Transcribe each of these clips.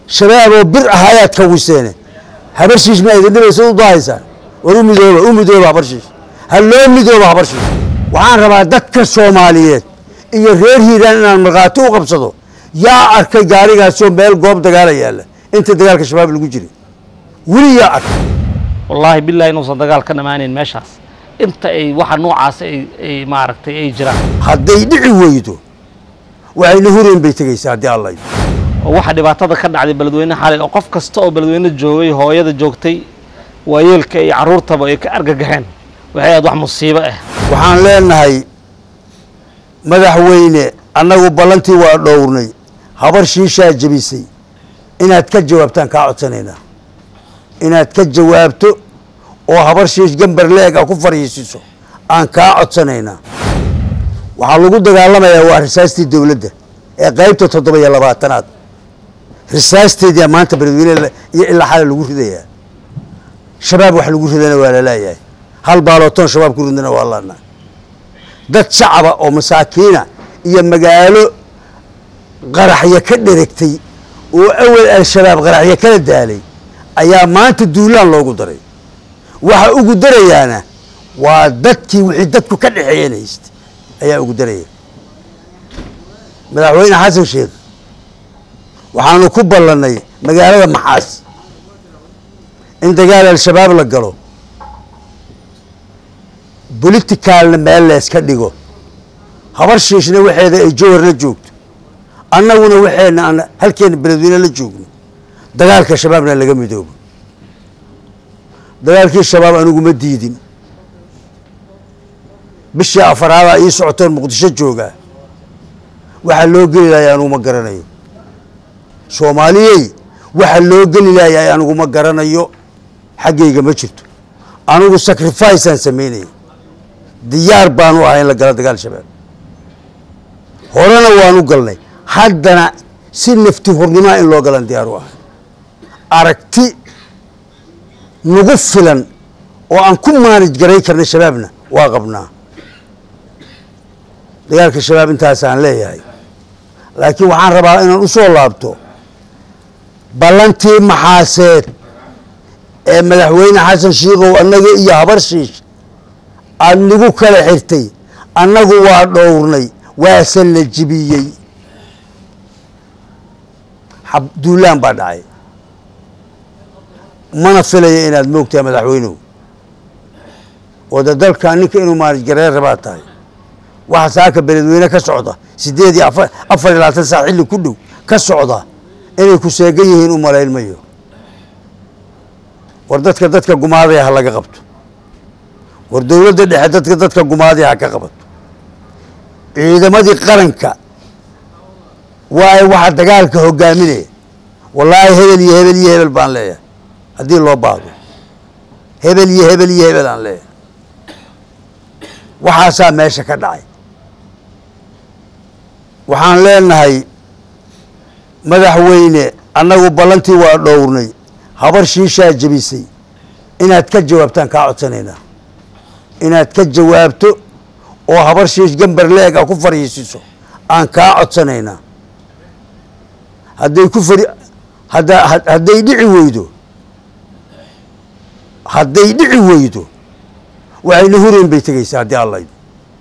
shabaaboo bir ah ayaad kawiseene habarshiish ma idin dhibaysa u dahaysaan war u midooba u midooba habarshiish ha loo midooba habarshiish waxaan rabaa dadka soomaaliyeed iyo reer hiiraan inaan markhaati u qabsado yaa arkay gaarigaasoo meel goob dagaala yaalla inta dagaalka shabaab lagu jiray weli yaa arkay wallaahi billahi inuusan dagaal ka dhammaanayn meeshaas inta ay waxa noocaas ay ay maaragtay ay jiraan hadday dhici weydo waxayna hureen bay tegaysaa haddii alla yidhi oo waxa dhibaatada ka dhacday beledweyne xalay oo qof kasta oo beledweyne joogay hooyada joogtay waayeelka iyo carruurtaba ay ka argagaxeen waxay aad wax musiibo ah waxaan leenahay madaxweyne annagu ballantii waa dhowrnay habar shiishaa jebisay inaad ka jawaabtaan kaa codsanaynaa inaad ka jawaabto oo habar shiish gambar leeg a ku fariisiiso aan kaa codsanaynaa waxaa lagu dagaalamayaa waa risaastii dowladda ee qaybta toddoba iyo labaatanaad risaasteedia maanta beledweyne iyo ilaa xale lagu ridayaa shabaab wax lagu ridana waa lalaayahay hal baalootoon shabaab ku ridana waa laana dad shacaba oo masaakiina iyo magaalo qaraxyo ka dheregtay oo awel al-shabaab qaraxyo kala daalay ayaa maanta duulaan loogu daray waxa ugu darayaana waa dadkii wixii dadku ka dhexeeyeen haystay ayaa ugu daraya madaxweyne xasan sheekh waxaanu ku ballannay magaalada maxaas in dagaal al-shabaab la galo boliticaalna meel leeska dhigo habar shiishna waxeeda ay jowhar la joogto annaguna waxeena aan halkeena beledweyne la joogno dagaalka shabaabna laga midoobo dagaalkii shabaab aniguma diidin bishii afaraadaa ii socotoon muqdisho joogaa waxaa loo geli lahay anugu ma garanayo soomaaliyey waxa loo geli lahay anugu ma garanayo xaggayga ma jirto anigu sacrificeaan samaynaya diyaar baanu ahay in la galo dagaal shabaab horena waanu galnay haddana si nafti hornimaa in loo galan diyaar u ahay aragti nagu filan oo aan ku maanij garay karna shabaabna waa qabnaa dagaalka shabaab intaasaan leeyahay laakiin waxaan rabaa inaan u soo laabto ballantii maxaaseed ee madaxweyne xasan shiikow annaga iyo habar shiish aada nagu kala xirtay annagu waa dhowrnay waase la jibiyey duulaan baa dhacay mana filaya inaad moogtahay madaxweynuhu wada dalka ninka inuu maalijgareer rabaa tahay waxa saaka beledweyne ka socda sideed iyo afar afar iyo labaatan saac xilli ku dhow ka socda inay ku seegan yihiin u malayn mayo war dadka dadka gumaadaya ha laga qabto war dowladda dhexe dadka dadka gumaadaya ha ka qabato ciidamadii qaranka waayo waxa dagaalka hogaaminaya wallaahi hebel iyo hebel iyo hebel baan leeyahay haddii loo baahdo hebel iyo hebel iyo hebel aan leeyahay waxaasaa meesha ka dhacay waxaan leenahay madaxweyne annagu ballantii waa dhowrnay habar shiishaa jebisay inaad ka jawaabtaan kaa codsanaynaa inaad ka jawaabto oo habar shiish gambar leeg a ku fariisiiso aan kaa codsanaynaa hadday ku fari hadda hadday dhici weydo hadday dhici weydo waxayna hureen bay tegaysaa haddii alla yidhi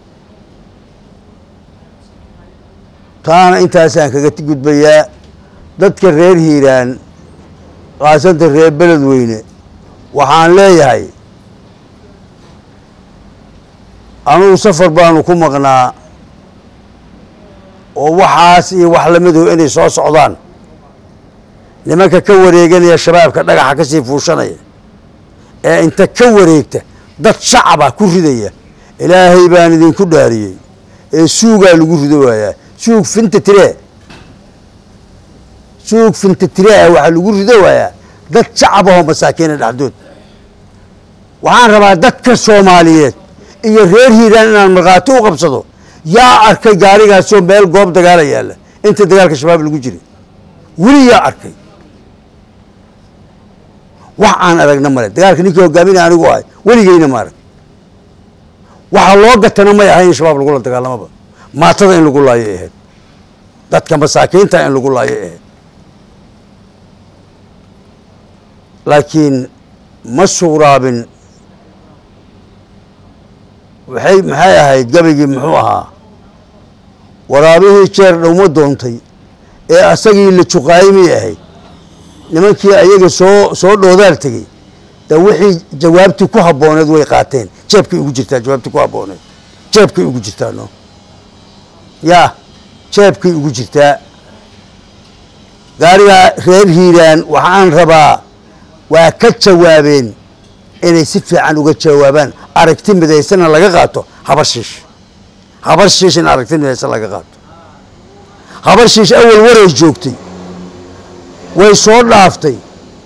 taana intaasaan kaga gudbayaa dadka reer hiiraan kaasanta reer beledweyne waxaan leeyahay anugu safar baanu ku maqnaa oo waxaas iyo wax lamiduhu inay soo socdaan nimanka ka wareeganaya shabaabka dhagaxa ka sii fuushanaya ee inta ka wareegta dad shacaba ku ridaya ilaahay baan idinku dhaariyey ee suugaa lagu rido waayaa suug finta tiree suug finta tiree waxaa lagu rido waayaa dad shacab ahoo masaakiina dhexdood waxaan rabaa dadka soomaaliyeed iyo reer hiiraan inaan markhaati u qabsado yaa arkay gaarigaasoo meel goob dagaala yaalla inta dagaalka shabaab lagu jiray weli yaa arkay wax aan aragna male dagaalka ninkii hogaaminaya anigu ahay weligeyna ma arag waxaa loo gatana may ahay in shabaab lagula dagaalamaba maatada in lagu laayo ahayd dadka masaakiinta in lagu laayo ahayd laakiin ma suuraabin waxay maxay ahayd gabigii muxuu ahaa waraabihii jeer dhowma doontay ee asagii la juqaayimay ahayd nimankii ayaga soo soo dhoodaal tegey de wixii jawaabtii ku habbooneed way qaateen jeebkay ugu jirtaa jawaabtii ku habbooneed jeebkay ugu jirtaa no yaa jeebkay ugu jirtaa gaarigaa reer hiiraan waxaan rabaa waa ka jawaabeen inay si fiican uga jawaabaan aragti midaysana laga qaato habar shiish habar shiish in aragti midaysan laga qaato habar shiish awal waray joogtay way soo dhaaftay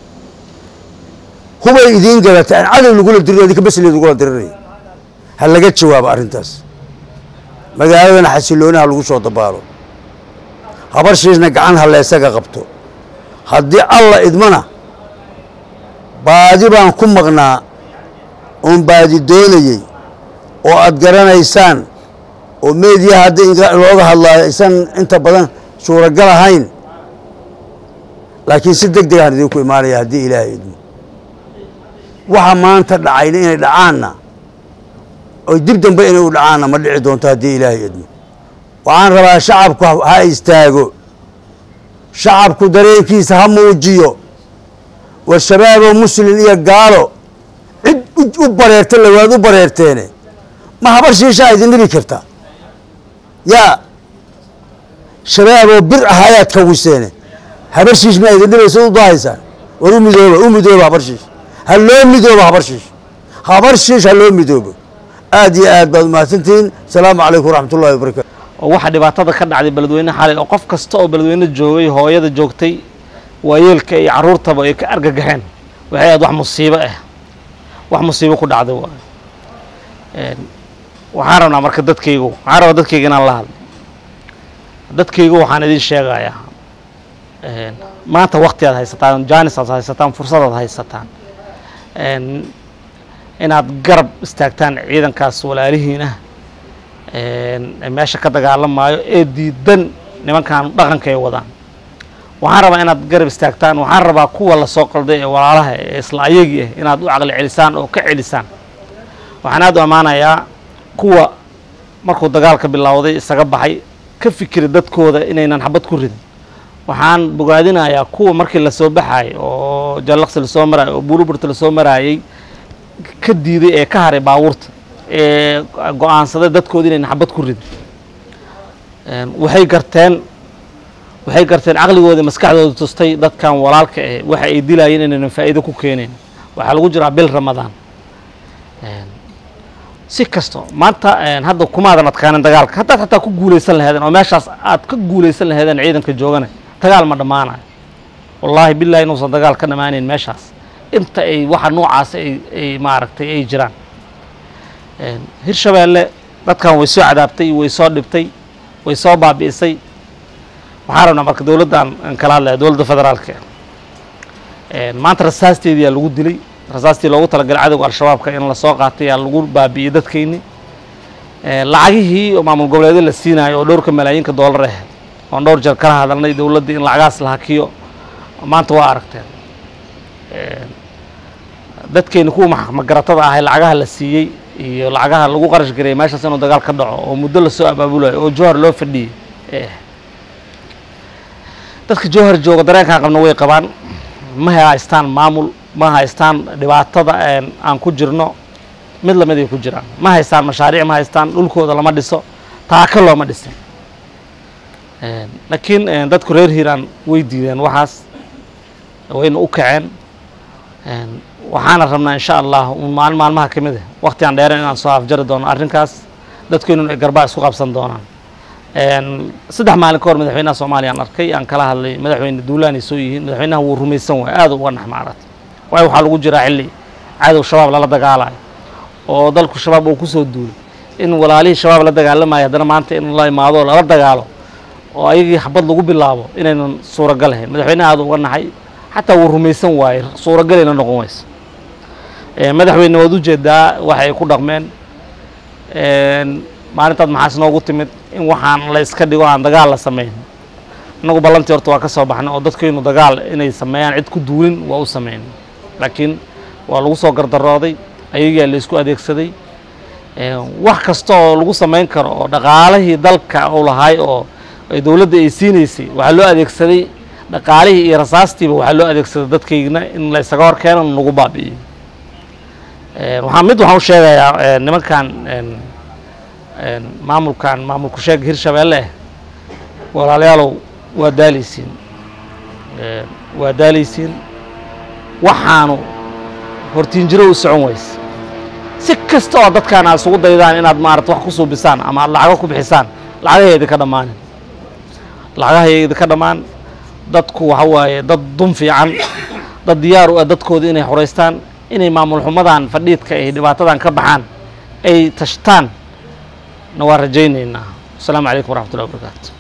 hubay idiin galatay aan cadow lagula dirin idinka basleed lagula dirinaya ha laga jawaabo arrintaas magaaladana xasiloonaha lagu soo dabaalo habar shiishna gacan ha leesaga qabto haddii alla idmana baadi baan ku maqnaa oon baadi doonayey oo aad garanaysaan oo meediyaha haddii looga hadlaayo aysan inta badan suuragal ahayn laakiin si deg degaan idinku imaanaya haddii ilaahay idmo waxa maanta dhacayna inay dhacaanna oy dib dambe inay u dhacaanna ma dhici doonto haddii ilaahay idmo waxaan rabaa shacabku ha istaago shacabku dareenkiisa ha muujiyo war shabaaboo muslin iyo gaalo cid u bareerta lawaad u bareerteene ma habar shiishaa idin dhibi karta yaa shabaaboo bir ah ayaad kawiseene habar shiish maa idin dhibaysa u dahaysaan war u midooba u midooba habar shiish ha loo midoobo habar shiish habar shiish ha loo midoobo aad iyo aad baad umahadsantihiin asalaamu calaykum waraxmat ullahi wabarakatu oo waxaa dhibaatada ka dhacday beledweyne xalay oo qof kasta oo beledweyne joogay hooyada joogtay waayeelka iyo carruurtaba ay ka argagaxeen waxay ahayd wax musiibo ah wax musiibo ku dhacday waay waxaan rabnaa marka dadkaygu waxaan rabaa dadkayga inaan la hadlo dadkaygu waxaan idin sheegayaa maanta wakti aad haysataan jaanis aad haysataan fursad aad haysataan inaad garab istaagtaan ciidankaas walaalihiin ah meesha ka dagaalamaayo ee diidan nimankan dhaqanka ay wadaan waxaan rabaa inaad garab istaagtaan waxaan rabaa kuwa lasoo qalday ee walaalaha ee isla ayagii ah inaad u caqli celisaan oo ka celisaan waxaan aad u ammaanayaa kuwa markuu dagaalka bilowday isaga baxay ka fikira dadkooda inaynan xabad ku ridin waxaan bogaadinayaa kuwa markii lasoo baxaayay oo jallaqsi lasoo maraayay oo buuruburta lasoo maraayay ka diiday ee ka haray baabuurta ee go-aansaday dadkooda inaynan xabad ku ridin waxay garteen waxay garteen caqligooda maskaxdooda tustay dadkan walaalka eh waxa ay dilayeen inaynan faa'iido ku keeneen waxaa lagu jiraa bil ramadaan si kasto maanta hadda kumaadan adkaanin dagaalka haddaad xataa ku guulaysan laheedeen oo meeshaas aad ka guulaysan laheedeen ciidanka joogana dagaal ma dhammaanayo wallaahi billahi inuusan dagaal ka dhammaanayn meeshaas inta ay waxa noocaas ay ay maaragtay ay jiraan hirshabeelle dadkan way soo cadaabtay way soo dhibtay way soo baabi'isay waxaan rabnaa marka dowladdan aan kala hadlaya dowladda federaalka maanta rasaasteediyaa lagu dilay rasaastii loogu talagalay cadowga al-shabaabka in lasoo qaatay yaa lagu baabi'iyey dadkayni lacagihii oo maamul goboleedyo la siinayo oo dhowrka malaayiinka doolar ah oon dhowr jeer kala hadalnay dowladdii in lacagaas la hakiyo maanta waa aragteen dadkeyni kuwa magaratada ahay lacagaha la siiyey iyo lacagaha lagu qarash gareeyay meeshaas inuu dagaal ka dhaco oo muddo lasoo abaabulayo oo jowhar loo fadhiyey dadka jowhar jooga dareenkaan qabna way qabaan ma haystaan maamul ma haystaan dhibaatada aan ku jirno mid lamid ay ku jiraan ma haystaan mashaariic ma haystaan dhulkooda lama dhiso taaka looma dhisin laakiin dadku reer hiiraan way diideen waxaas wayna u kaceen waxaana rabnaa insha allah maalin maalmaha ka mid ah wakti aan dheeren inaan soo afjari doono arrinkaas dadkeynun ay garbaa isku qabsan doonaan saddex maalin ka hor madaxweynaha soomaaliya aan arkay aan kala hadlay madaxweyne duulaanay soo yihiin madaxweynaha wuu rumaysan waay aad uga naxmaarat waayo waxaa lagu jiraa xilli cadow shabaab lala dagaalayo oo dalku shabaab uu kusoo duulay in walaalihii shabaab la dagaalamayo haddana maanta in la imaado oo lala dagaalo oo ayagii xabad lagu bilaabo inaynan suuragal ahayn madaxweynaha aad uga naxay xataa wuu rumaysan waaye suuragaleyna noqon waysa madaxweyne waad ujeedaa waxa ay ku dhaqmeen maalintaad maxaas noogu timid in waxaan la iska dhigo aan dagaal la samayn innagu ballantii horta waa ka soo baxnay oo dadkaynu dagaal inay sameeyaan cid ku duulin waa u sameyn laakiin waa lagu soo gardarooday ayagaa la isku adeegsaday wax kasta oo lagu samayn karo oo dhaqaalihii dalka uu lahaay oo ay dowladda ay siinaysay waxaa loo adeegsaday dhaqaalihii iyo rasaastiiba waxaa loo adeegsaday dadkaygna in la ysaga hor keeno nagu baabi'iyo waxaa mid waxaan u sheegayaa nimankan maamulkan maamulku sheega hirshabeelle ah walaalayaalow waa daalaysiin waa daalaysiin waxaanu hortiinjiro u socon wayse si kasta oo dadkaan aad isugu daydaan inaad maarata wax ku suubisaan ama aad lacago ku bixisaan lacagahay idinka dhammaanin lacagahay idinka dhammaan dadku waxa waaye dad dun fiican dad diyaar u ah dadkooda inay xoraystaan inay maamul xumadan fadhiidka ay dhibaatadan ka baxaan ay tashtaan na waa rajaynaynaa asalaamu calaykum waraxmat ullahi wabarakaatu